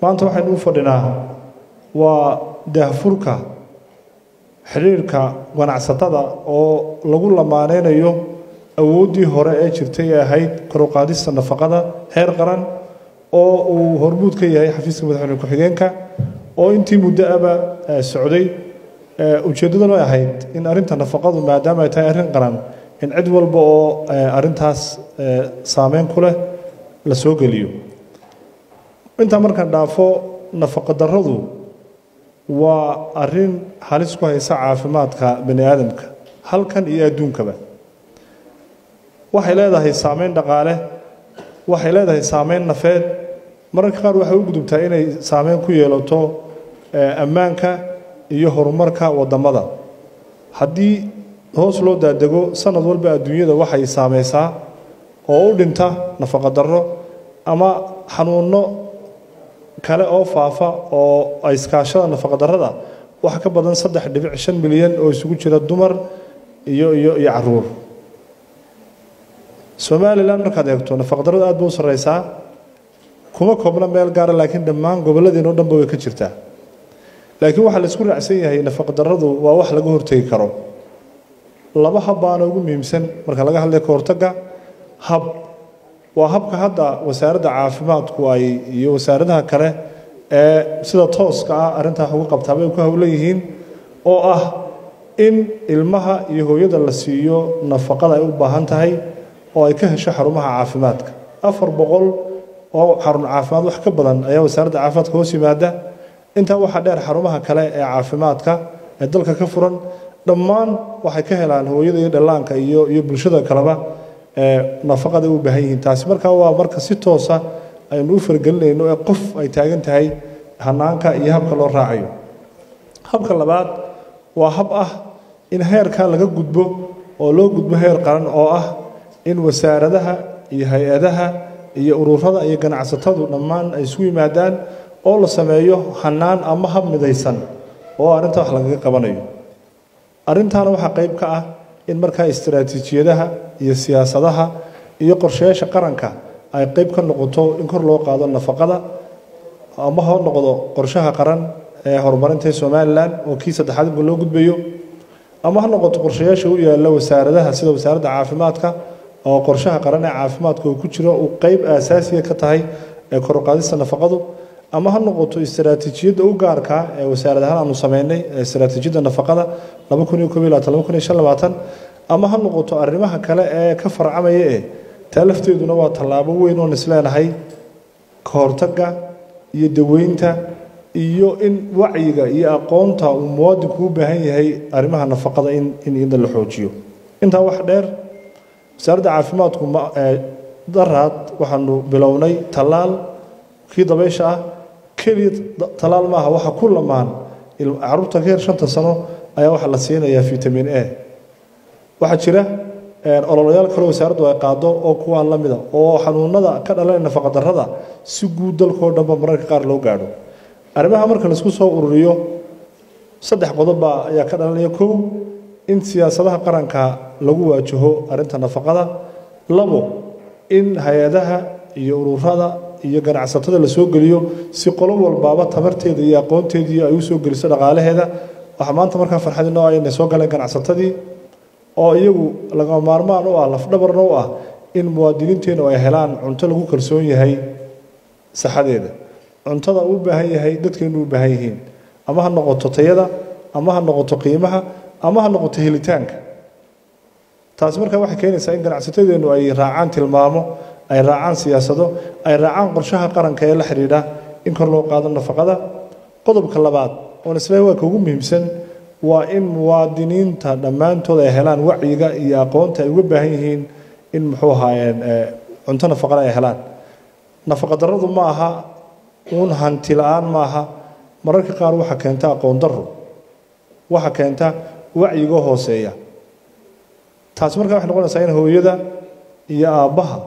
maanta waxaynu u fadhinaa waa daahfurka xidhiirka ganacsatada oo lagu lamaaneynayo awooddii hore ee jirtay ee ahayd koruqaadista nafaqada heer qaran oo uu hormuud ka yahay xafiiska madaxweyne ku-xigeenka oo intii muddo aba socday ujeeddaduna ay ahayd in arrinta nafaqadu maadaama ay tahay arrin qaran in cid walba oo arrintaas saameyn ku leh la soo geliyo intaa markaan dhaafo nafaqa darradu waa arrin halis ku haysa caafimaadka bani aadamka halkan iyo adduunkaba waxay leedahay saameyn dhaqaale waxay leedahay saameyn nafeed mararka qaar waxay u gudubtaa inay saameyn ku yeelato ammaanka iyo horumarka wadamada haddii hoos loo daadego sanad walba adduunyada waxay saameysaa oo u dhinta nafaqa darro ama xanuunno kale oo faafa oo ay iskaashada nafaqa darrada wax ka badan saddex dhibic shan milyan oo isugu jira dumar iyo iyo iyo caruur somalilan markaad eegto nafaqa darrada aad ba u sarreysaa kuma koobna meel gaara laakiin dhammaan gobolladeen oo dhanba way ka jirtaa laakiin waxaa la isku raacsan yahay nafaqa darradu waa wax laga hortegi karo laba hab baana ugu muhiimsan marka laga hadlay ka hortagga hab waa habka hadda wasaaradda caafimaadku ay iyo wasaaradaha kale ee sida tooska ah arrintaa uga qabtaaba ay ku howlan yihiin oo ah in ilmaha iyo hooyada la siiyo nafaqada ay u baahan tahay oo ay ka hesho xarumaha caafimaadka afar boqol oo xarun caafimaad wax ka badan ayaa wasaaradda caafimaadka hoos yimaada intaa waxaa dheer xarumaha kale ee caafimaadka ee dalka ka furan dhammaan waxay ka helaan hooyada iyo dhallaanka iyo iyo bulshada kaleba nafaqada u baahan yihiin taasi markaa waa marka si toosa aynu u fargelinayno ee qof ay taagan tahay hanaanka iyo habka loo raacayo habka labaad waa hab ah in heerka laga gudbo oo loo gudbo heer qaran oo ah in wasaaradaha iyo hay-adaha iyo ururada iyo ganacsatadu dhammaan ay isugu yimaadaan oo la sameeyo hanaan ama hab midaysan oo arrinta wax lagaga qabanayo arrintaana waxaa qayb ka ah in markaa istaraatiijiyadaha iyo siyaasadaha iyo qorshayaasha qaranka ay qayb ka noqoto in kor loo qaado nafaqada ama ha noqdo qorshaha qaran ee horumarinta somalilan oo kii saddexaad imka loo gudbayo ama ha noqoto qorshayaasha u yaalla wasaaradaha sida wasaaradda caafimaadka oo qorshaha qaran ee caafimaadka uu ku jiro uu qayb aasaasiga ka tahay ee kor u qaadista nafaqadu ama ha noqoto istaraatiijiyadda u gaarka ee wasaaradahaan aanu sameynay istaraatiijiyadda nafaqada ama ha noqoto arrimaha kale ee ka farcamaya ee taa lafteeduna waa tallaabo weyn oon isleenahay ka hortagga iyo daweynta iyo in wacyiga iyo aqoonta uu muwaadinku u baahan yahay arrimaha nafaqada in in iyada la xoojiyo intaa wax dheer wasaaradda caafimaadku daraad waxaanu bilownay tallaal kii dabaysha ah keliya talaal maaha waxa ku lamaan caruurta ka yar shanta sano ayaa waxaa la siinayaa vitamin a waxaa jira ololayaal kale wasaaraddu ay qaado oo kuwaan la mida oo xanuunada ka dhalanaya nafaqa darrada si guud dalkoo dhanba mararka qaar loo gaadho arrimaha marka laisku soo ururiyo saddex qodobba ayaa ka dhalanaya kow in siyaasadaha qaranka lagu waajaho arrinta nafaqada labo in hay-adaha iyo ururada iyo ganacsatada la soo geliyo si qolo walbaaba tabarteeda iyo aqoonteedii ay u soo geliso dhaqaalaheeda waxaa maanta markaa farxad inoo ah inay soo galeen ganacsatadii oo iyagu laga maarmaan u ah lafdhabarna u ah in muwaadiniinteennu ay helaan cunto lagu kalsoon yahay saxadeeda cuntada uu baahan yahay dadkeennu u baahan yihiin ama ha noqoto tayada ama ha noqoto qiimaha ama ha noqoto helitaanka taasi markaa waxay keenaysaa in ganacsatadeennu ay raacaan tilmaamo ay raacaan siyaasado ay raacaan qorshaha qaranka ee la xidhiidha in kor loo qaado nafaqada qodobka labaad oon isle waa ka ugu muhiimsan waa in muwaadiniinta dhammaantood ay helaan wacyiga iyo aqoonta ay uga baahan yihiin in muxuu ahaayeen cunto nafaqana ay helaan nafaqa darradu ma aha uun hanti la-aan maaha mararka qaar waxaa keenta aqoon darro waxaa keenta wacyiga hooseeya taasi markaa waxay noqonaysaa in hooyada iyo aabbaha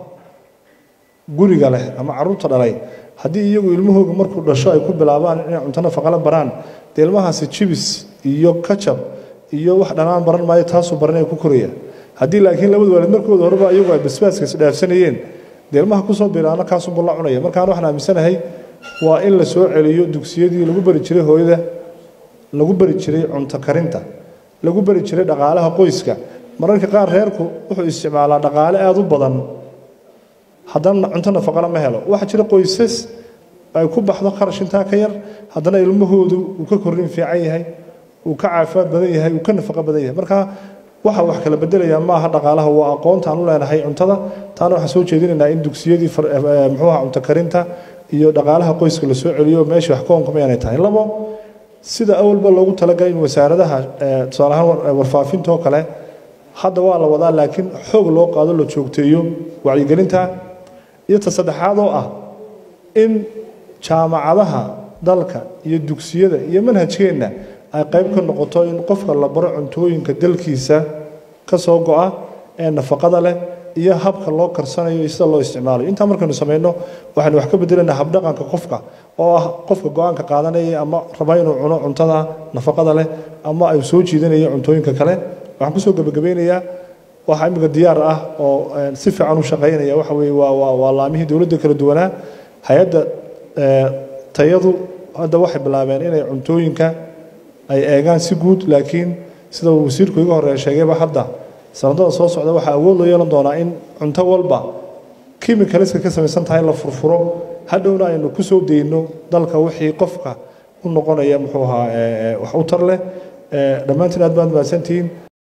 guriga leh ama caruurta dhalay haddii iyagu ilmahooga markuu dhasho ay ku bilaabaan inay cunto nafaqala baraan dee ilmahaasi jibis iyo kajab iyo wax dhanaan baran maayo taasuu baranaya ku koraya haddii laakiin labada waalid markooda horeba iyagu ay basbaaska isdhaafsanayeen dee ilmaha kusoo bilaana kaasubuu la cunaya markaan waxaan aaminsanahay waa in la soo celiyo dugsiyadii lagu bari jiray hooyada lagu bari jiray cunto karinta lagu bari jiray dhaqaalaha qoyska mararka qaar reerku wuxuu isticmaalaa dhaqaale aada u badan haddana cunto nafaqana ma helo waxaa jira qoysas ay ku baxdo kharash intaa ka yar haddana ilmahoodu uu ka korrin fiican yahay uu ka caafimaad badan yahay uu ka nafaqo badan yahay marka waxa wax kala bedelayaa ma aha dhaqaalaha waa aqoonta aan u leenahay cuntada taana waxaan soo jeedinaynaa in dugsiyadii muxuu aha cunto karinta iyo dhaqaalaha qoyska la soo celiyo meesha wax ka onqama inay tahay labo sida awalba loogu talagalay in wasaaradaha tusaale ahaan warfaafinta oo kale hadda waa la wadaa laakiin xoog loo qaado la joogteeyo wacyigelinta iyo ta saddexaad oo ah in jaamacadaha dalka iyo dugsiyada iyo manhajkeenna ay qayb ka noqoto in qofka la baro cuntooyinka dalkiisa ka soo go-a ee nafaqada leh iyo habka loo karsanayo iyo sida loo isticmaalayo intaa markaynu samayno waxaynu wax ka bedelaynaa habdhaqanka qofka oo ah qofka go-aanka qaadanaya ama raba inuu cuno cuntada nafaqada leh ama ay soo jiidanayo cuntooyinka kale waxaan kusoo gebagabeynayaa waxaa imika diyaar ah oo si fiican u shaqaynaya waxa weeye waa waa waa laamihii dowladda kala duwanaa hay-adda tayadu hadda waxay bilaabeen inay cuntooyinka ay eegaan si guud laakiin sida wasiirku iga horeeya sheegayba hadda sanadada soo socda waxaa awood loo yeelan doonaa in cunto walba kimikaliska ka samaysan tahay la furfuro hadhowna aynu ku soo deyno dalka wixii qofka u noqonaya muxuu ahaa wax u tar leh dhammaantiin aad baad mahadsantihiin